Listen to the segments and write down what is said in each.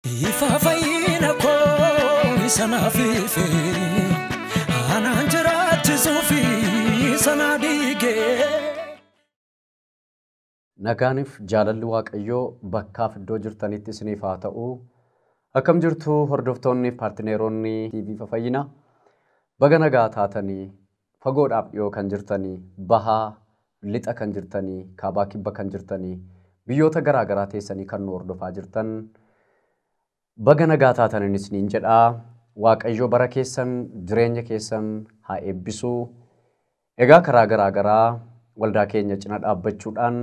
Ifa fayyina koo isa naaf ife anaan jiraachisuufi sana dhiigee. Nagaaniif jaalalli Waaqayyoo bakkaaf iddoo jirtanitti isiniif haa ta'u. Akkam jirtu hordoftoonni paartineeronni TV fayyina. Baga nagaa taatanii fagoodhaaf dhiyoo kan jirtanii bahaa lixa kan jirtanii kaabaa kibba kan jirtanii biyyoota garaa garaa teessanii kan nu hordofaa jirtan baga nagaa taataniin isiniin jedhaa. Waaqayyo bara keessan jireenya keessan haa eebbisu. Egaa karaa garaa garaa waldaa keenya cina dhaabbachuudhaan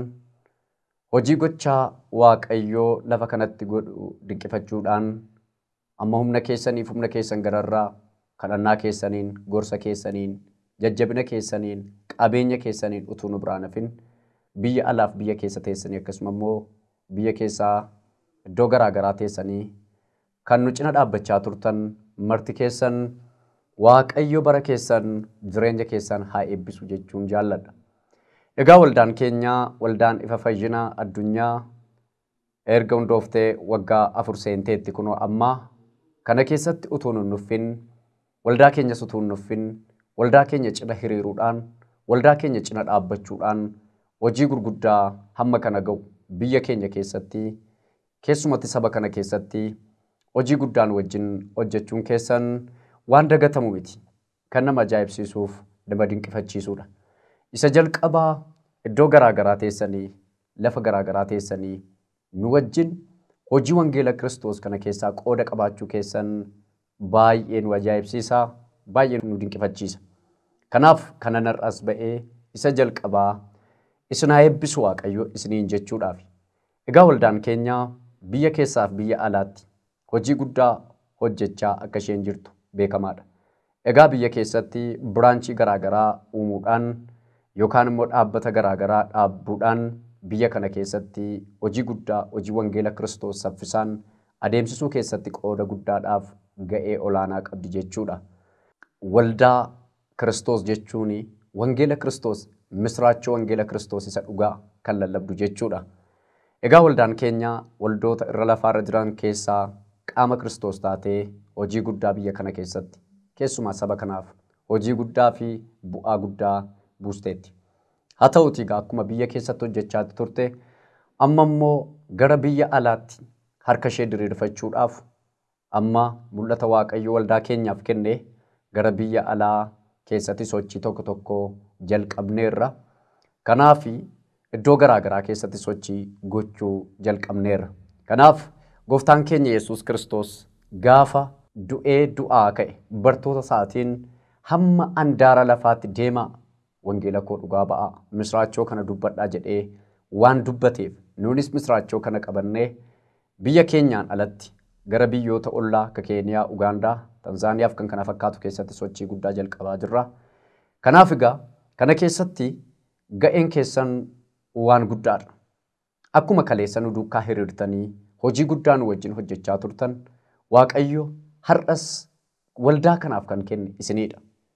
hojii gochaa Waaqayyoo lafa kanatti godhu dinqifachuudhaan amma humna keessaniif humna keessan gararraa kadhannaa keessaniin gorsa keessaniin jajjabina keessaniin qabeenya keessaniin utuu nu biraan hafin biyya alaaf biyya keessa teessanii akkasuma immoo biyya keessaa iddoo garaa garaa teessanii kan nu cina dhaabbachaa turtan marti keessan Waaqayyo bara keessan jireenya keessan haa eebbisu jechuun jaalladha. Egaa waldaan keenya waldaan ifa fayyinaa addunyaa erga hundooftee waggaa afur seenteetti kunoo ammaa kana keessatti utuu nun nuffin waldaa keenyas utuu nun nuffin waldaa keenya cina hiriiruudhaan waldaa keenya cina dhaabbachuudhaan hojii gurguddaa hamma kana ga'u biyya keenya keessatti keessumatti saba kana keessatti hojii guddaan wajjin hojjechuun keessan waan dagatamu miti kan nama ajaa'ibsiisuuf nama dinqifachiisudha. Isa jalqabaa iddoo garaa garaa teessanii lafa garaa garaa teessanii nu wajjin hojii wangeela Kiristoos kana keessaa qooda qabaachuu keessan baay'ee nu ajaa'ibsiisa baay'ee nu dinqifachiisa. Kanaaf kana narraas ba'ee isa jalqabaa isin haa eebbisu Waaqayyo isiniin jechuudhaaf. Egaa waldaan keenya biyya keessaaf biyya alaatti hojii guddaa hojjechaa akka isheen jirtu beekamaadha. Egaa biyya keessatti biraanchii garaagaraa uumuudhaan yookaan immoo dhaabbata garaagaraa dhaabbuudhaan biyya kana keessatti hojii guddaa hojii wangeela Kiristoos saffisaan adeemsisuu keessatti qooda guddaadhaaf ga'ee olaanaa qabdi jechuudha. Waldaa Kiristoos jechuun wangeela Kiristoos misraachoo wangeela Kiristoos isa dhugaa kan lallabdu jechuudha. Egaa waldaan keenya waldoota irra lafaarra jiran keessaa qaama Kiristoos taatee hojii guddaa biyya kana keessatti keessumaa saba kanaaf hojii guddaa fi bu'aa guddaa buusteetti. Haa ta'uutii egaa akkuma biyya keessatti hojjechaa turte amma immoo gara biyya alaatti harka ishee diriirfachuudhaaf amma mul'ata Waaqayyo waldaa keenyaaf kenne gara biyya alaa keessatti sochii tokko tokko jalqabneerra. Kanaaf iddoo garaa garaa keessatti sochii gochuu jalqabneerra. Kanaaf gooftaan keenya Yesuus Kiristoos gaafa du'ee du'aa ka'e bartoota isaatiin hamma andaara lafaatti deemaa wangeela koo dhugaa ba'aa misraachoo kana dubbadhaa jedhee waan dubbateef nuunis misraachoo kana qabannee biyya keenyaan alatti gara biyyoota ollaa akka Keeniyaa, Ugaandaa, Tanzaaniyaa fi kan kana fakkaatu keessatti sochii guddaa jalqabaa jirra. Kanaaf egaa kana keessatti ga'een keessan waan guddaadha. Akkuma kaleessa nu duukaa hiriirtanii hojii guddaa nu wajjin hojjechaa turtan Waaqayyo har'as waldaa kanaaf kan kenne isinidha.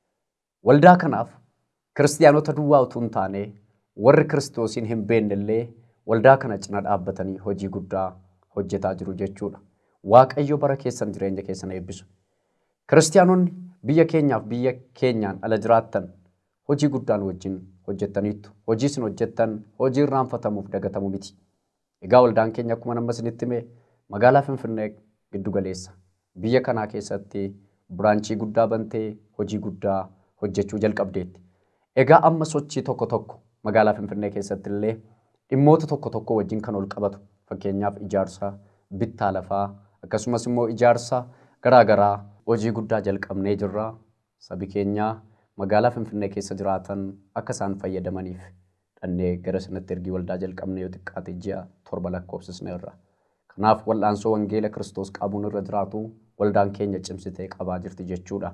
Waldaa kanaaf kiristiyaanota duwwaa utuu hin taane warri kiristoosiin hin beennellee waldaa kana cina dhaabbatanii hojii guddaa hojjetaa jiru jechuudha. Waaqayyo bara keessan jireenya keessan eebbisu. Kiristiyaanonni biyya keenyaaf biyya keenyaan ala jiraattan hojii guddaan wajjin hojjettaniittu. Hojii isin hojjettan hojii irraanfatamuuf dagatamu miti. Egaa waldaan keenya akkuma nama isinitti hime magaalaa Finfinnee giddu galeessa. Biyya kanaa keessatti biraanchii guddaa bantee hojii guddaa hojjechuu jalqabdeetti. Egaa amma sochii tokko tokko magaalaa Finfinnee keessatti illee dhimmoota tokko tokko wajjin kan ol qabatu fakkeenyaaf ijaarsa bittaa lafaa akkasumas immoo ijaarsa garaagaraa hojii guddaa jalqabnee jirra. Sabi keenya magaalaa Finfinnee keessa jiraatan akka isaan fayyadamaniif dhannee gara sanatti ergii waldaa jalqabnee yoo xiqqaate ji'a torba lakkoofsisneerra. Kanaaf wal'aansoo wangeela Kiristoos qabuun irra jiraatu waldaan keenya cimsitee qabaa jirti jechuudha.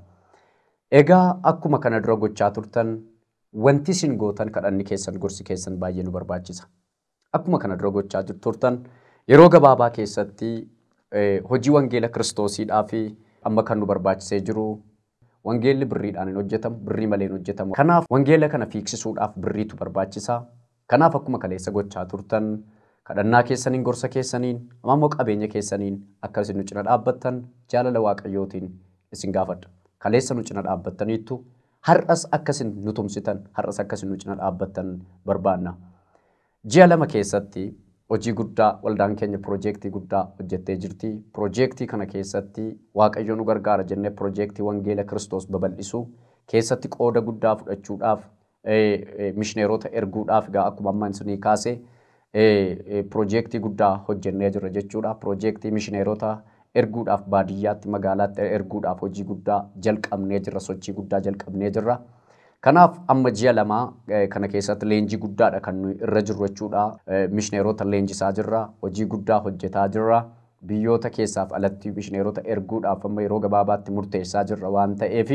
Egaa akkuma kana dura gochaa turtan wanti isin gootan kadhanni keessan gorsi keessan baay'ee nu barbaachisa. Akkuma kana dura gochaa turtan yeroo gabaabaa keessatti hojii wangeela kiristoosiidhaa fi amma kan nu barbaachisee jiru wangeelli birriidhaan hin hojjetamu birrii malee hin hojjetamu. Kanaaf wangeela kana fiiksisuudhaaf birriitu barbaachisa. Kanaaf akkuma kaleessa gochaa turtan kadhannaa keessaniin gorsa keessaniin ammoo qabeenya keessaniin akka isin nu cina dhaabbattan jaalala waaqayyootiin isin gaafadha. Kaleessa nu cina dhaabbattaniittu har'as akkasin nu tumsitan har'as akkasin nu cina dhaabbattan barbaanna. Ji'a lama keessatti hojii guddaa waldaan keenya piroojeektii guddaa hojjettee jirti. Piroojeektii kana keessatti waaqayyo nu gargaara jennee piroojeektii wangeela Kiristoos babal'isuu keessatti qooda guddaa fudhachuudhaaf mishineerota erguudhaaf egaa akkuma amma isinii kaasee piroojeektii guddaa hojjennee jirra jechuudha. Piroojeektii mishineerota erguudhaaf baadiyyaatti magaalaatti erguudhaaf hojii guddaa jalqabnee jirra sochii guddaa jalqabnee jirra. Kanaaf amma ji'a lamaa kana keessatti leenjii guddaadha kan nuyi irra jirru jechuudha. Mishineerota leenjisaa jirra. Hojii guddaa hojjetaa jirra. Biyyoota keessaaf alatti mishineerota erguudhaaf amma yeroo gabaabaatti murteessaa jirra waan ta'eef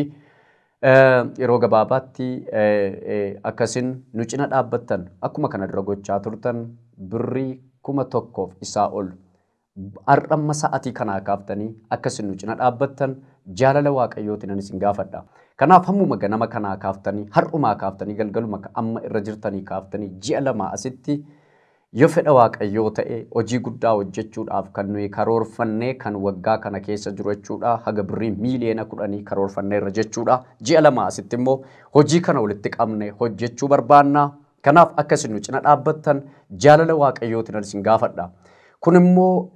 yeroo gabaabaatti akkasin nu cina dhaabbattan akkuma kana dura gochaa turtan birrii kuma tokkoof isaa ol har'amma sa'atii kanaa kaaftanii akkasin nu cina dhaabbattan jaalala waaqayyootiin ani isin gaafadha. Kanaaf hammuma ganama kanaa kaaftanii har'umaa kaaftanii galgaluma amma irra jirtanii kaaftanii ji'a lama asitti yoo fedha waaqayyoo ta'e hojii guddaa hojjechuudhaaf kan nuyi karoorfannee kan waggaa kana keessa jiru jechuudha. Haga birrii miiliyoona kudhanii karoorfanneerra jechuudha. Ji'a lama asitti immoo hojii kana walitti qabne hojjechuu barbaanna. Kanaaf akka isin nu cina dhaabbattan jaalala waaqayyootiin isin gaafadha. Kun immoo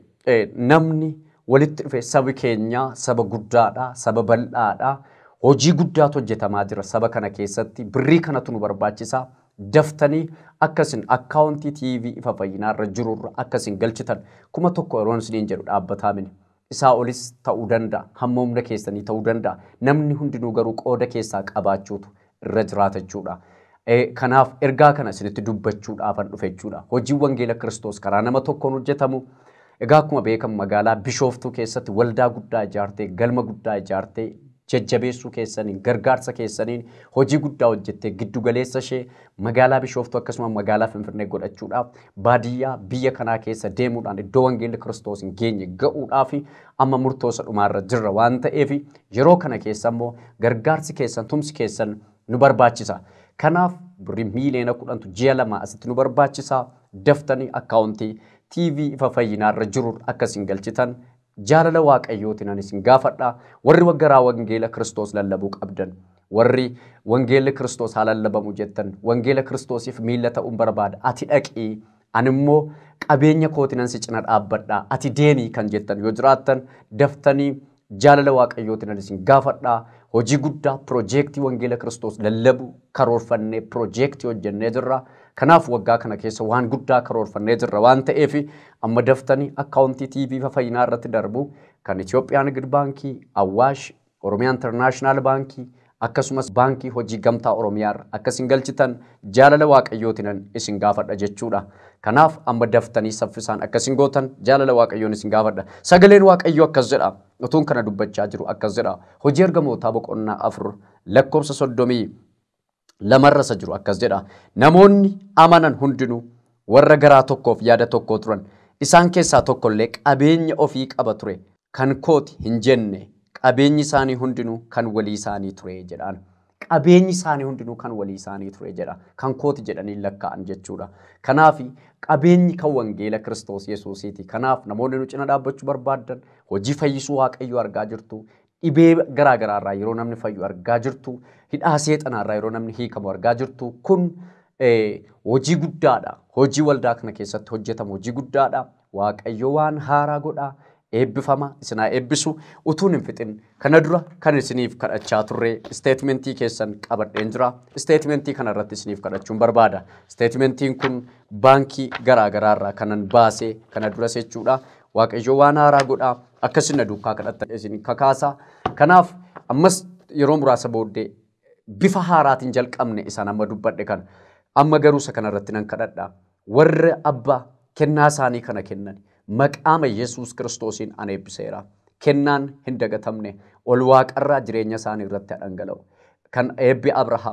namni walitti dhufe sabi keenya saba guddaadha, saba bal'aadha. Hojii guddaatu hojjetamaa jira saba kana keessatti. Birrii kanatu nu barbaachisa. Daftanii akkasin akkaawuntii TV ifa fayyinaarra jirurra akkasin galchitan kuma tokko yeroon isiniin jedhu dhaabbataa mini. Isaa olis ta'uu danda'a. Hamma humna keessanii ta'uu danda'a. Namni hundinuu garuu qooda keessaa qabaachuutu irra jiraata jechuudha. Kanaaf ergaa kana isinitti dubbachuudhaafan dhufe jechuudha. Hojiin wangeela Kiristoos karaa nama tokkoon hojjetamu. Egaa akkuma beekamu magaalaa Bishooftuu keessatti waldaa guddaa ijaartee galma guddaa ijaartee jajjabeessuu keessaniin gargaarsa keessaniin hojii guddaa hojjettee giddu galeessa ishee magaalaa Bishooftuu akkasuma magaalaa Finfinnee godhachuudhaaf baadiyyaa biyya kanaa keessa deemuudhaan iddoo wangeelli Kiristoos hin geenye ga'uudhaaf amma murtoosa dhumaarra jirra waan ta'eef yeroo kana keessa immoo gargaarsi keessan tumsi keessan nu barbaachisa. Kanaaf birrii miiliyoona kudhantu ji'a lama asitti nu barbaachisa. Daftanii akkaawuntii TV ifa fayyinaarra jiru akkasiin galchitan jaalala waaqayyootiin ani isin gaafadha. Warri waggaraa wangeela Kiristoos lallabuu qabdan, warri wangeelli Kiristoos haa lallabamu jettan, wangeela Kiristoosiif miilla ta'uun barbaada. Ati dhaqii, ani immoo qabeenya kootiin ansi cina dhaabbadha. Ati deemii kan jettan yoo jiraattan daftanii jaalala waaqayyootiin ani isin gaafadha. Hojii guddaa piroojeektii wangeela Kiristoos lallabu karoorfannee piroojeektii hojjennee jirra. Kanaaf waggaa kana keessa waan guddaa karoorfannee jirra waan ta'eef amma daftanii akkaawuntii TV fayyinaa irratti darbu kan Itoophiyaa Nigid Baankii, Awwaash, Oromiyaa Intarnaashinaal Baankii akkasumas baankii hojii gamtaa Oromiyaa akkasin galchitan jaalala waaqayyootiin isin gaafadha jechuudha. Kanaaf amma daftanii saffisaan akkasin gootan jaalala waaqayyoon isin gaafadha. Sagaleen waaqayyoo akkas jedha. Utuun kana dubbachaa jiru akkas jedha. Hojii ergamootaa boqonnaa afur lakkoofsa soddomii lamarra isa jiru akkas jedha. Namoonni amanan hundinuu warra garaa tokkoof yaada tokkoo turan. Isaan keessaa tokkollee qabeenya ofii qaba ture. Kan kooti hin jenne qabeenyi isaanii hundinuu kan walii isaanii ture jedhaan. Qabeenyi isaanii hundinuu kan walii isaanii ture jedha. Kan kooti jedhanii lakkaa'an jechuudha. Kanaaf qabeenyi kan wangeela Kiristoos Yesuusiiti. Kanaaf namoonni nu cina dhaabbachuu barbaadan hojii fayyisuu waaqayyoo argaa jirtu. Dhibee garaa garaarraa yeroo namni fayyu argaa jirtu. Hidhaa seexanaarraa yeroo namni hiikamu argaa jirtu. Kun hojii guddaadha. Hojii waldaa kana keessatti hojjetamu hojii guddaadha. Waaqayyo waan haaraa godhaa. eebbifama isinaa eebbisu utuun hin fixin kana dura kan isiniif kadhachaa turre isteetimentii keessan qabadheen jira isteetimentii kana irratti isiniif kadhachuun barbaada isteetimentiin kun baankii garaa garaarraa kanan baasee kana duras jechuudha waaqayyo waan haaraa godhaa akkasin na duukaa kadhattan isin kakaasa kanaaf ammas yeroo muraasa booddee bifa haaraatiin jalqabne isaan amma dubbadhe kan amma garuu isa kanarratti nan kadhadha warra abbaa kennaa isaanii kana kennan maqaama Yesuus Kiristoosiin an eebbiseera. Kennaan hin dagatamne ol waaqarraa jireenya isaanii irratti dhangala'u. Kan eebbi Abrahaam,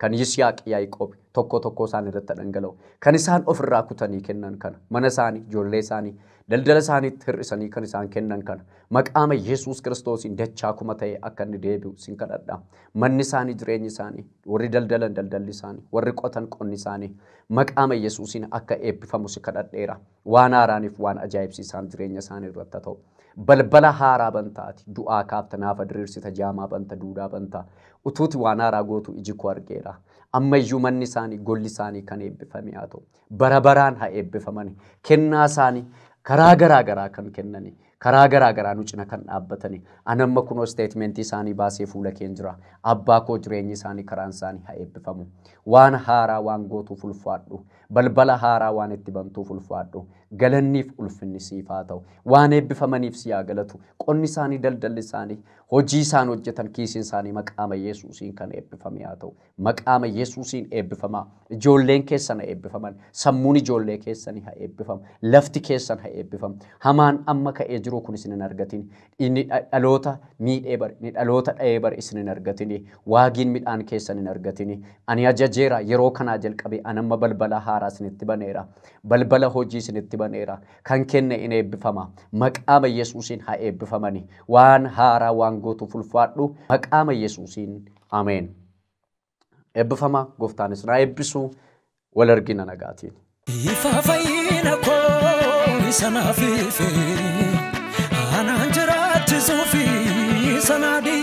kan Yisihaaq Yaaqoob tokko tokko isaan irratti dhangala'u kan isaan ofirraa kutanii kennan kana mana isaanii ijoollee isaanii daldala isaaniitti hir'isanii kan isaan kennan kana maqaama Yesuus Kiristoosiin dachaa kuma ta'e akka inni deebi'u sin kadhadha manni isaanii jireenyi isaanii warri daldalan daldalli isaanii warri qotan qonni isaanii maqaama Yesuusiin akka eebbifamu si kadhadheera waan haaraaniif waan ajaa'ibsiisaan jireenya isaanii irratti ta'u balbala haaraa bantaati du'aa kaafta naafa diriirsita jaamaa banta duudaa banta utuuti waan haaraa gootu iji koo argeera ammayyuu manni isaanii golli isaanii kan eebbifame haa ta'u bara baraan haa eebbifamani kennaa isaanii karaa garaa garaa kan kennani karaa garaa garaa nu cina kan dhaabbatani anamma kunoo steetimentii isaanii baasee fuula keen jira abbaa koo jireenyi isaanii karaan isaanii haa eebbifamu waan haaraa waan gootuuf ulfaadhu balbala haaraa waan itti bantuuf ulfaadhu galanniif ulfinni siif haa ta'u waan eebbifamaniif si haa galatu qonni isaanii daldalli isaanii hojii isaan hojjetan kiisiin isaanii maqaama Yesuusiin kan eebbifame haa ta'u maqaama Yesuusiin eebbifamaa ijoolleen keessan haa eebbifaman sammuun ijoollee keessanii haa eebbifamu lafti keessan haa eebbifamu hamaan amma ka'ee jiru kun isin hin argatin inni dhaloota miidhee bare inni dhaloota dha'ee bare isin hin argatin waagiin midhaan keessan hin argatin ani ajajeera yeroo kanaa jalqabee anamma balbala haaraa isinitti baneera balbala hojii isinitti baneera kan kenne in eebbifama maqaama Yesuusiin haa eebbifamani waan haaraa waan gootuuf ulfaadhu maqaama Yesuusiin ameen. Eebbifama gooftaanis na eebbisu wal argina nagaatiin. Ifa fayyina koo isa naaf ife anaan jiraachisuu fi sana